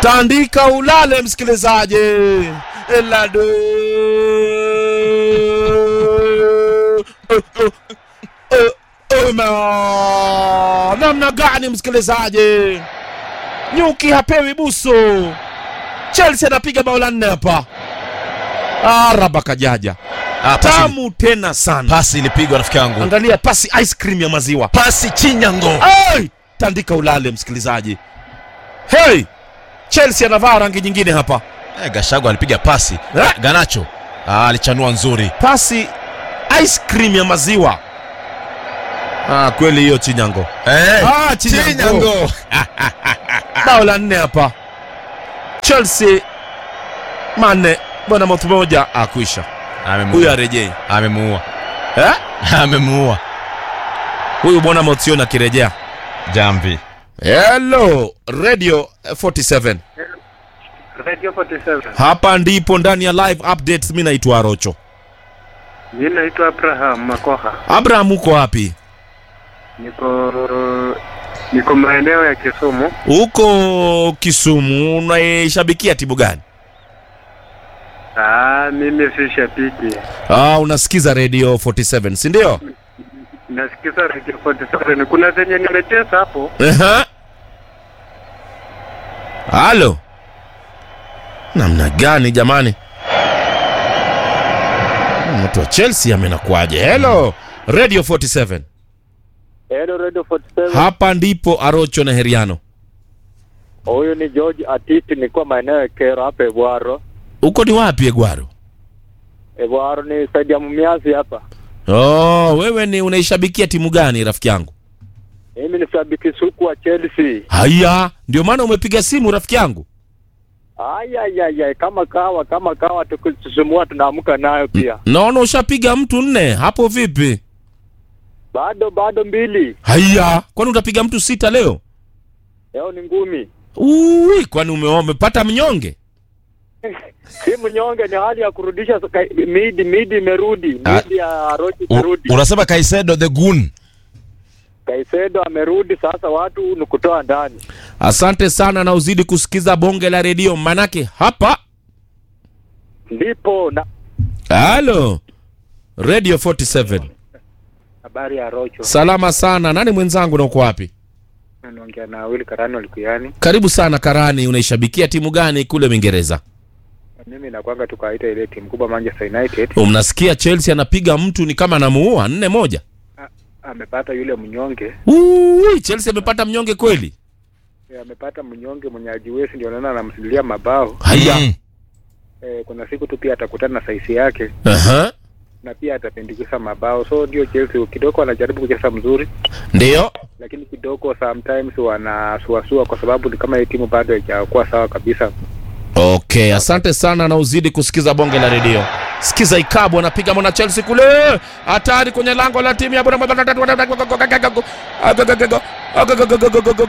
tandika ulale msikilizaji Elado. Uma. namna gani msikilizaji nyuki hapewi busu chelsea anapiga bao la nne hapa araba kajaja Ah, pasi, tamu tena sana pasi ilipigwa rafiki yangu angalia pasi ice cream ya maziwa pasi chinyango Hey! tandika ulale msikilizaji hey! chelsea anavaa rangi nyingine hapa eh, gashago alipiga pasi Eh? ganacho ah, alichanua nzuri pasi ice cream ya maziwa ah, kweli hiyo chinyango eh, ah, chinyango bao la nne hapa chelsea manne bwana moto moja akwisha huyu amemuua arejei amemuua eh? amemuua huyu bwana motion akirejea jamvi hello radio 47 Radio 47. hapa ndipo ndani ya live updates mi naitwa arocho Mimi naitwa Abraham Makoha. abraham uko wapi Niko niko maeneo ya Kisumu. huko kisumu unaishabikia timu gani Ah, mimi si shabiki. ah, unasikiza radio 47 si ndio Nasikiza Radio 47. Kuna zenye nimecheza hapo. Ehe. halo namna gani jamani Hmm, mtu wa chelsea amenakuaje hello radio 47 Hello Radio 47. hapa ndipo arocho na heriano Huyu ni George Atiti, nikuwa maeneo ya Kero hapa Ebwaro. huko ni wapi egwaro Ebwaro ni saidi ya Mumiazi hapa. oh, wewe ni unaishabikia timu gani rafiki yangu Mimi ni shabiki suku wa Chelsea. haya ndio maana umepiga simu rafiki yangu Ayayaya, kama kawa kama kawa tukususumua tunaamka nayo pia. naona ushapiga mtu nne hapo vipi Bado bado mbili. haya kwani utapiga mtu sita leo Leo ni ngumi. Ui, kwani ume- umepata mnyonge Si mnyonge, ni hali ya kurudisha soka- midi midi imerudi. Ah. Midi ya Rochi U- imerudi. unasema kaisedo the gun Kaisedo amerudi sasa, watu ni kutoa ndani. asante sana na uzidi kusikiza bonge la redio manake hapa Ndipo na halo radio 47 Habari ya Rocho. salama sana nani mwenzangu na uko wapi Naongea na Will Karano Likuyani. karibu sana karani unaishabikia timu gani kule uingereza Mimi nakwanga tukaita ile timu kubwa Manchester United. mnasikia chelsea anapiga mtu ni kama anamuua nne moja Amepata yule mnyonge. Ui, chelsea amepata mnyonge kweli Eh, Amepata mnyonge mwenye ajiwezi ndio naona anamsilia mabao. haya Mm. Eh, kuna siku tu pia atakutana na saisi yake Aha. na pia atapendikisa mabao. So ndio Chelsea kidogo wanajaribu kucheza mzuri. ndio lakini kidogo sometimes wanasuasua kwa sababu ni kama hii timu bado haijakuwa sawa kabisa. okay asante sana na uzidi kusikiza bonge la redio sikiza ikabu anapiga mwana chelsea kule hatari kwenye lango la timu ya